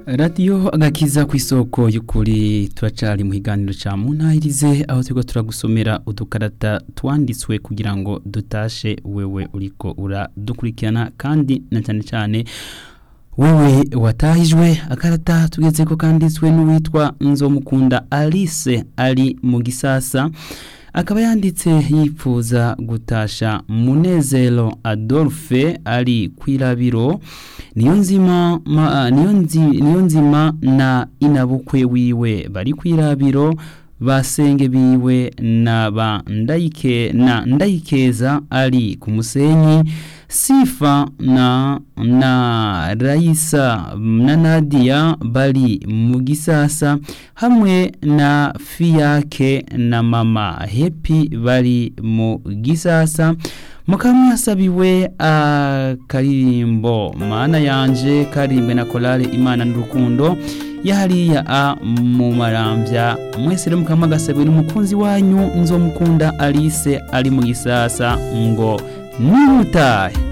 radiyo agakiza ku isoko y'ukuri turacari mu kiganiro ca muntahirize aho turiko turagusomera udukarata twanditswe kugira ngo dutashe wewe uriko uradukurikirana kandi na cyane cyane wewe watahijwe akarata tugezeko kanditswe n'uwitwa nzomukunda alice ari mu gisasa akaba yanditse yipfuza gutasha munezero adolphe ari kwirabiro niyo nzima ma, niyo, nzi, niyo nzima na inabukwe wiwe bari kwirabiro basenge biwe na ba ndayike na ndayikeza ari ku musenyi sifa na na Raisa na Nadia bari mu gisasa hamwe na Fiyake na mama Happy bari mu gisasa mukamwasabiwe akaririmbo mana yanje karimbwe na korale imana n'urukundo yahariya a mu marambya mwese rero mukamwagasabwe n'umukunzi wanyu nzomukunda Alice ari mu gisasa ngo nutahe